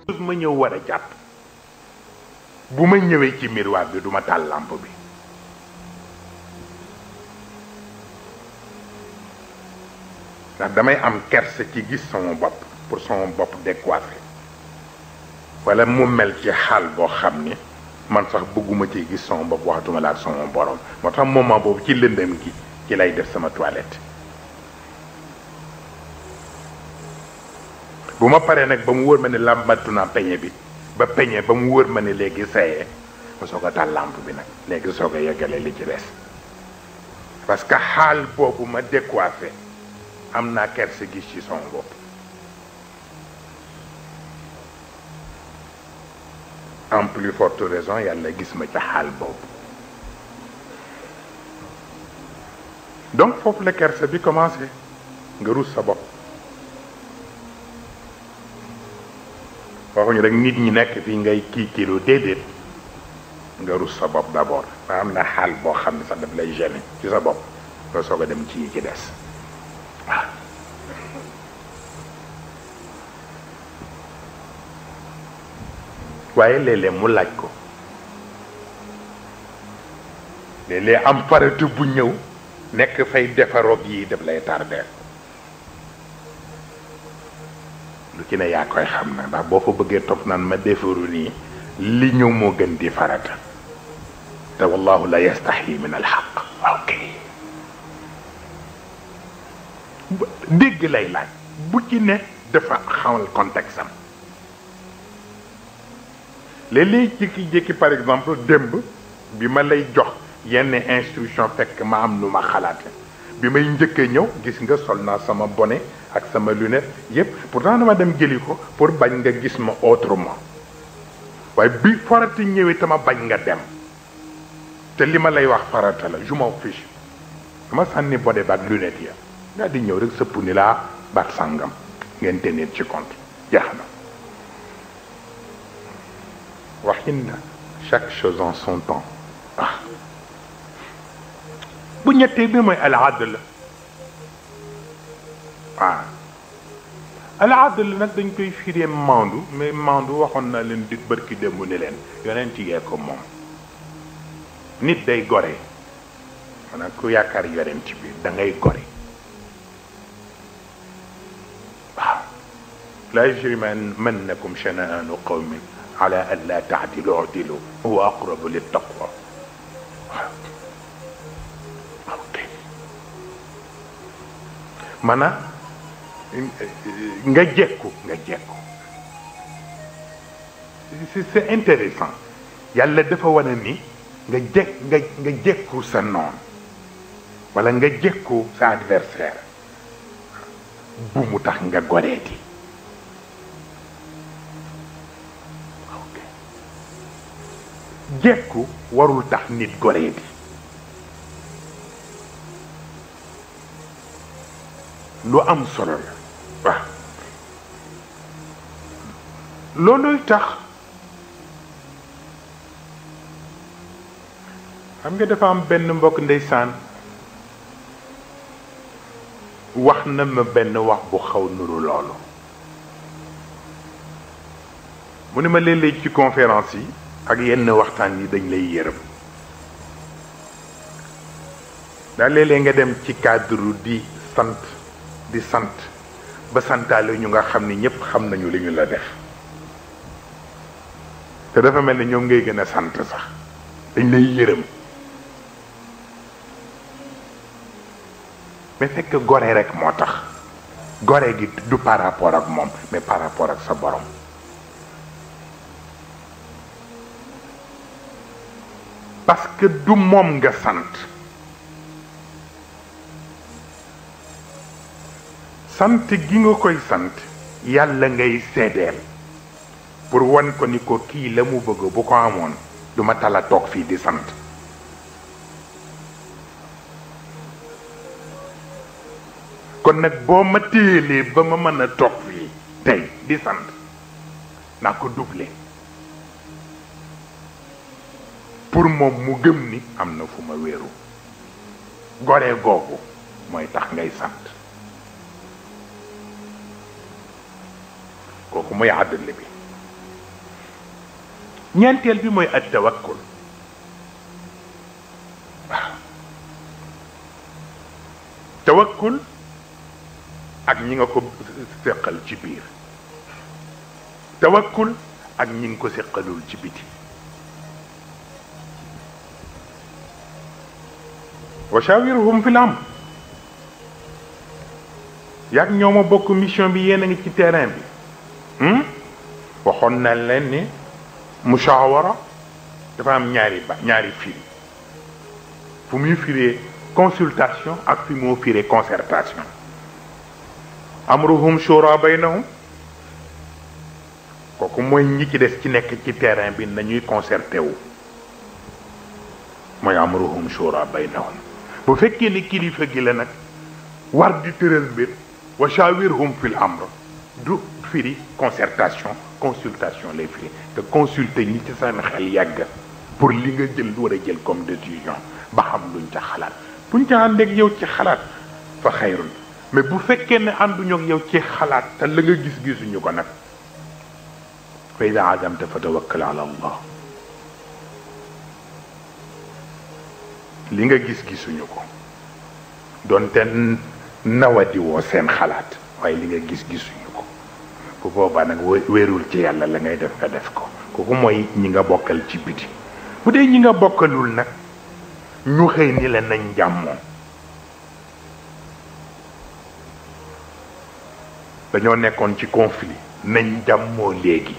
ma ñëw war a jàpp bu ma ñëwee ci miroir bi duma taal lampe bi ndax damay am kersa ci gis sama bopp pour sama bopp décoiffé wala mu mel ci xaal boo xam ni man sax bëgguma ci gis sama bopp waxatuma la ak sama borom moo tax moment boobu ci lëndëm gi ci lay def sama toilette bu ma paree nag ba mu wóor ma ne làmbatu naa peñe bi ba peñe ba mu wóor ma ne léegi sayee ma soog a taal lampe bi nag léegi soog a yeggale li ci des parce que xaal boobu ma décoiffé am naa kersa gis ci sama bopp en plus forte raison yàlla gis ma ca xaal boobu donc foofu la kersa bi commencé nga rus sa bopp waxuñu rek nit ñi nekk fii ngay kii kilo déedéet nga rus sa bopp d'abord ba am na xaal boo xam ne sax daf lay gêner ci sa bopp nga soog a dem ci yi ci des waaw waaye léeg-léeg mu laaj ko léeg-léeg am faratu bu ñëw nekk fay defaroog yi daf lay tardeel lu ci ne yaa koy xam na ndax boo fa bëggee topp naan ma defaru nii li ñëw moo gën di farata te wallahu la yastaxyi min alxaq ok dégg lay laaj bu ci ne dafa xamal contexte am léeg-léeg jékki-jékki par exemple démb bi ma lay jox yenn instruction fekk ma am lu ma xalaate bi may njëkkee ñëw gis nga sol naa sama bonnet ak sama lunette yépp pourtant dama dem jëli ko pour bañ nga gis ma autrement waaye bi farata ñëwee tama bañ nga dem te li ma lay wax farata la je m'en fiche dama sànni bonnet ba ak lunette ya nga di ñëw rek sëpp ni laa baat sàngam ngeen tenir ci compte jeex na waxin na chaque chose en son temps ah bu ñettee bi mooy al adl waaw al adl nag dañ koy firee mandu mais mandu waxoon na leen di bërki démb ni leen yonent yee ko moom nit day gore maanaam ku yaakaar yonent bi da ngay gore waaw la yajrimannakum shana'anu qawmin ala an la taadilu udilu huwa aqrabu littaqwa waaw ok maanaam nga jekku nga jekku c'est intéressant yàlla dafa wane ni nga jekk nga nga jekku sa noon wala nga jekku sa adversaire bu mu tax nga goreeti jekku warul tax nit goreeti lu am solo la waaw looluy tax xam nga dafa am benn mbokk ndeysaan wax na ma benn wax bu xaw nuru loolu mu ne ma léeg-léeg ci conférence yi ak yenn waxtaan yi dañ lay yërëm daa léeg-léeg nga dem ci cadre di sant di sant ba santaale ñu nga xam ni ñëpp xam nañu li ñu la def te dafa mel ni ñoom ngay gën a sant sax dañ lay yërëm mais fekk gore rek moo tax gore gi du par rapport ak moom mais par rapport ak sa borom parce que du moom nga sant sant gi nga koy sant yàlla ngay seedeel pour wan ko ni ko kii la mu bëgg bu ko amoon du ma tala toog fii di sant kon nag boo ma téyelee ba ma mën a toog fii tey di sant naa ko doublé pour moom mu gëm ni am na fu ma wéeru gore googu mooy tax ngay sant kooku mooy àddale bi ñeenteel bi mooy at tawakkul waaw tawakkul ak ñi nga ko séqal ci biir tawakkul ak ñi nga ko séqalul ci biti wa shawirhum fil amr yaag ñoo ma bokk mission bi yéen a ngi ci terrain bi waxoon na leen ni mushawara dafa am ñaari ba ñaari firi fu muy firee consultation ak fi moo firee concertation amruhum shura baynahum kooku mooy ñi ci des ci nekk ci terrain bi nañuy concerté wu mooy amruhum shura baynahum bu fekkee ni kilifa gi la nag war di tëral mbir wa shawirhum fil amr du firi concertation consultation lay firi te consulter ñi ci seen xel yàgg pour li nga jël war a jël comme décision ba xam luñ ca xalaat buñ ca àndeeg yow ci xalaat fa xayrun mais bu fekkee ne ànduñu ak yow ci xalaat te la nga gis gisuñu ko nag fa ida azamta fa tawakkal ala allah li nga gis gisuñu ko donte nawadi woo seen xalaat waaye li nga gis gisuñu ko bu boobaa nag wéerul ci yàlla la ngay def nga def ko kooku mooy ñi nga bokkal ci biti bu dee ñi nga bokkalul nag ñu xëy ni la nañ jàmmoo dañoo nekkoon ci conflit nañ jàmmoo léegi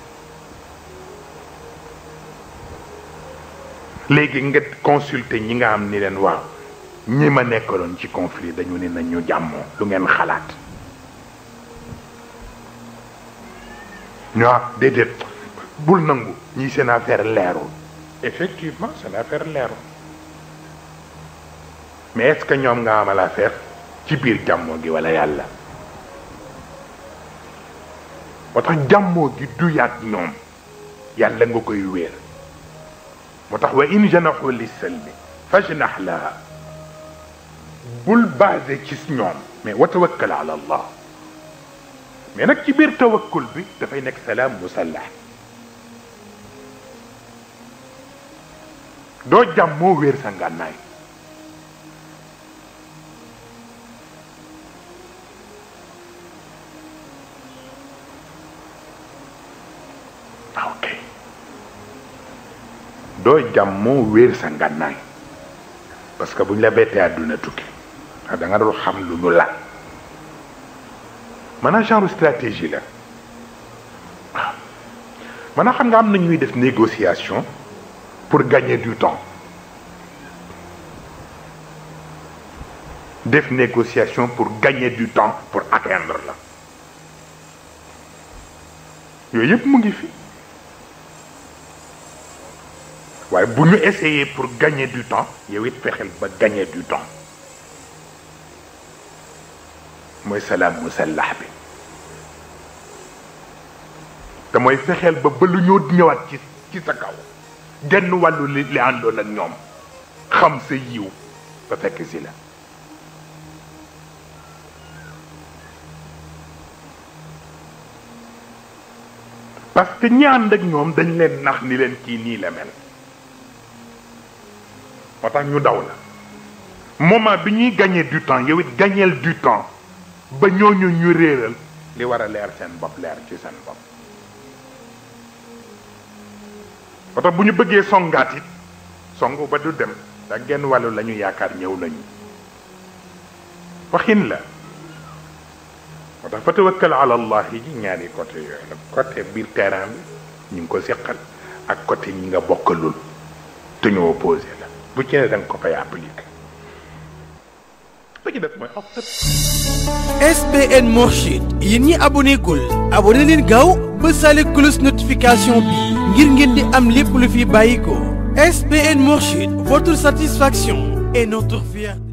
léegi nga consulter ñi nga am ni leen waaw ñi ma nekkaloon ci conflit dañu ne nañ ñu jàmmoo lu ngeen xalaat ñu ah déedéet bul nangu ñii seen affaire leerul effectivement seen affaire leerul mais est-ce que ñoom nga amal affaire ci biir jàmmoo gi walla yàlla moo tax jàmmoo gi du yàgg ñoom yàlla nga koy wéer moo tax wa in janaxu lissalmi fajnax laha bul basé ci ñoom mais wa tawakkal ala allah mais nag ci biir tawakkul bi dafay nekk salaam musallax doo jàmmoo wéer sa ngànnaay ok doo jàmmoo wéer sa ngànnaay parce que bu ñu la bettee àdduna tukki ah da nga dul xam lu ñu la maanaam genre stratégie la waaw maanaam xam nga am na ñuy def négociation pour gagner du temps def négociation pour gagner du temps pour atteindre la yooyu yëpp mu ngi fi waaye bu ñu essayer pour gagner du temps yow it fexeel ba gagner du temps mooy salaam musallax bi te mooy fexeel ba ba lu ñoo ñëwaat ci ci sa kaw genn wàllu li li àndoon ak ñoom xam sa yiw ba fekk si la parce que ñi ànd ak ñoom dañ leen nax ni leen kii nii la mel moo tax ñu daw la moment bi ñuy gagner du temps yow it gagneel du temps ba ñooñu ñu réeral li war a leer seen bopp leer ci seen bopp moo tax bu ñu bëggee songaat it songu ba du dem ndax genn wàllu la ñu yaakaar ñëw nañu waxin la moo tax fa tawakkal ala allah yi ñaari côté yooyu la côté biir terrain bi ñu ngi ko seqal ak côté ñi nga bokkalul te ñu opposé la bu ci ne da nga ko fay appliquer ba ci def mooy SBN Mourchid yéen ñi abonné gul abonné leen gaaw ba sale cloche notification bi ngir ngeen di am lépp lu fi bàyyi ko SBN Mourchid votre satisfaction est notre fierté